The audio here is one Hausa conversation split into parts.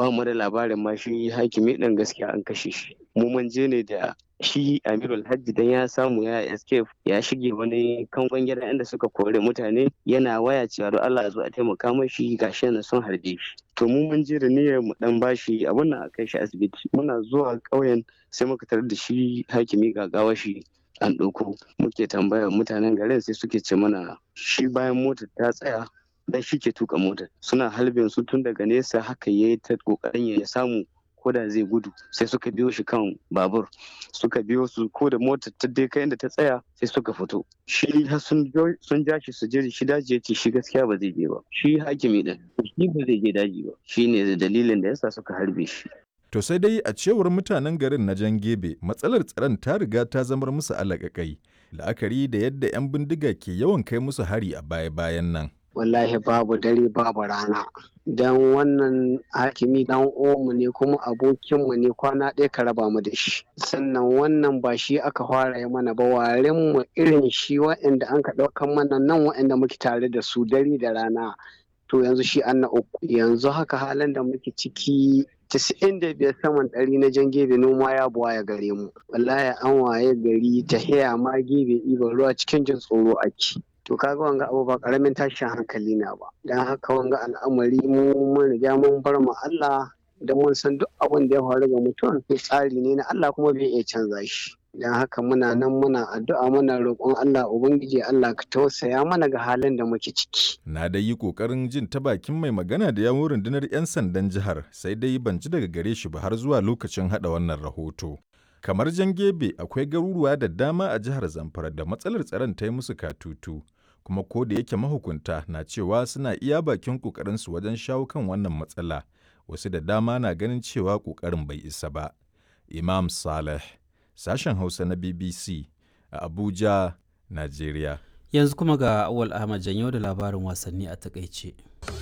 ba mu da labarin ma shi hakimi ɗin gaskiya an kashe shi mu mun je ne da shi amirul hajji dan ya samu ya escape ya shige wani kangon gida inda suka kore mutane yana waya cewa don Allah zo a taimaka mashi gashi yana son harbe shi to mu mun je da niyyar mu dan bashi abun nan a kai shi asibiti muna zuwa ƙauyen sai muka tarar da shi hakimi gagawa shi an ɗauko muke tambaya mutanen garin sai suke ce mana shi bayan motar ta tsaya dan shi ke tuka motar suna halbin su tun daga nesa haka yayi ta kokarin ya samu ko da zai gudu sai suka biyo shi kan babur suka biyo su ko da motar ta dai kai inda ta tsaya sai suka fito shi sun ja shi su je shi daji ya ce shi gaskiya ba zai je ba shi hakimi din shi ba zai je daji ba shi ne dalilin da yasa suka harbe shi To sai dai a cewar mutanen garin na Jan Gebe matsalar tsaron ta riga ta zamar musu alaƙaƙai la'akari da yadda 'yan bindiga ke yawan kai musu hari a baya-bayan nan. wallahi babu dare babu rana don wannan hakimi dan omu ne kuma abokinmu ne kwana ɗaya ka raba mu da shi sannan wannan ba shi aka fara yi mana ba waren mu irin shi waɗanda an ka ɗaukan mana nan waɗanda muke tare da su dare da rana to yanzu shi an na uku yanzu haka halin da muke ciki casa'in da biyar saman ɗari na jan gebe noma ya buwa ya gare mu wallahi an waye gari ta haya ma gebe ɗiban ruwa cikin jin tsoro ake to kaga wanga abu ba karamin tashin hankali na ba dan haka wanga al'amari mu mun riga mun bar mu Allah da mun san duk abin da ya faru ga mutum tsari ne na Allah kuma bai iya canza shi dan haka muna nan muna addu'a muna roƙon Allah ubangiji Allah ka tausaya mana ga halin da muke ciki Na dai yi ƙoƙarin jin ta bakin mai magana da yawun rundunar 'yan sandan jihar sai dai ban ji daga gare shi ba har zuwa lokacin haɗa wannan rahoto. Kamar Jangebe akwai garuruwa da dama a jihar Zamfara da matsalar tsaron ta yi musu katutu, kuma ko da yake mahukunta na cewa suna iya bakin ƙoƙarinsu wajen shawo kan wannan matsala, wasu da dama na ganin cewa ƙoƙarin bai isa ba. Imam Saleh, sashen Hausa na BBC a Abuja, Najeriya. Yanzu kuma ga Awal Ahmad Janyo da labarin wasanni a takaice.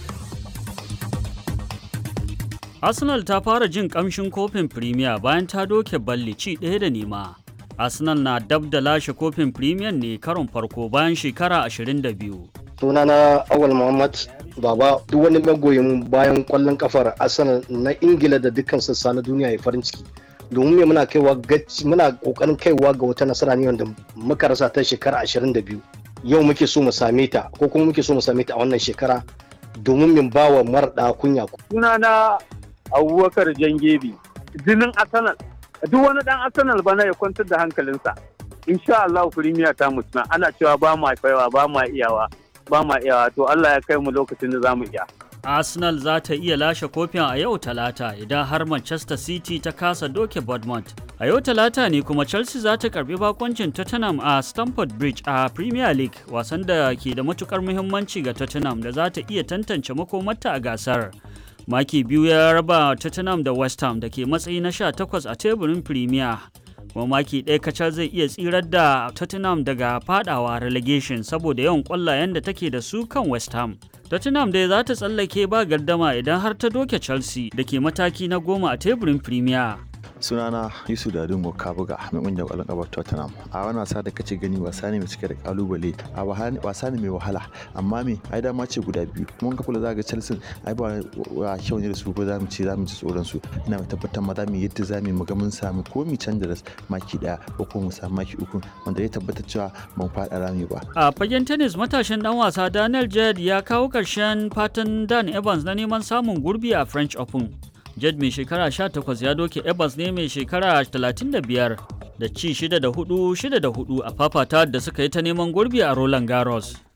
Arsenal ta fara jin kamshin kofin Premier bayan ta doke balli ci ɗaya da nema. Arsenal na dab da lashe kofin Premier ne karon farko bayan shekara 22. sunana awal muhammad baba duk wani magoyin bayan kwallon kafar arsenal na ingila da dukkan sassa na duniya ya farin ciki domin me muna kaiwa muna kokarin kaiwa ga wata nasara ne wanda muka rasa ta shekara 22 yau muke so mu same ta ko kuma muke so mu same ta a wannan shekara domin min bawa marɗa kunya sunana abubakar jangebi jinin arsenal duk wani dan arsenal bana ya kwantar da hankalinsa insha Allah firimiya ta mutuna ana cewa ba ma kaiwa ba ma iyawa ba ma iyawa to Allah ya kai mu lokacin da za mu iya Arsenal za ta iya lashe kofin a yau talata idan har Manchester City ta kasa doke Bournemouth. A yau talata ne kuma Chelsea za ta karbi bakoncin Tottenham a Stamford Bridge a Premier League wasan da ke da matukar muhimmanci ga Tottenham da za ta iya tantance makomarta a gasar. Maki biyu ya raba Tottenham da West Ham da ke matsayi na 18 a teburin Premier. kuma maki ɗaya kacal zai iya tsirar da Tottenham daga fadawa relegation saboda yawan ƙwallayen da take da su kan West Ham. Tottenham dai za ta tsallake ba gardama idan har ta doke Chelsea da ke mataki na goma a teburin Premier. sunana yusuf da dungo kabuga mai kungiyar kwallon kafa tottenham a wani wasa da kace gani wasa ne mai cike da kalubale a wasa ne mai wahala amma me ai dama ce guda biyu mun ka kula zaga chelsea ai ba wa kyau ne da su ko zamu ce zamu ci tsoron su ina mai tabbatar ma zamu yadda zamu mu ga mun samu ko mu canza da maki daya ko ko mu samu maki uku wanda ya tabbatar cewa ban fada rami ba a fagen tennis matashin dan wasa daniel jed ya kawo karshen fatan dan evans na neman samun gurbi a french open Jed mai shekara 18 ya doke Evans ne mai shekara 35 da ci 6 da 4 6 da 4 a fafata da suka yi ta neman gurbi a Roland Garros.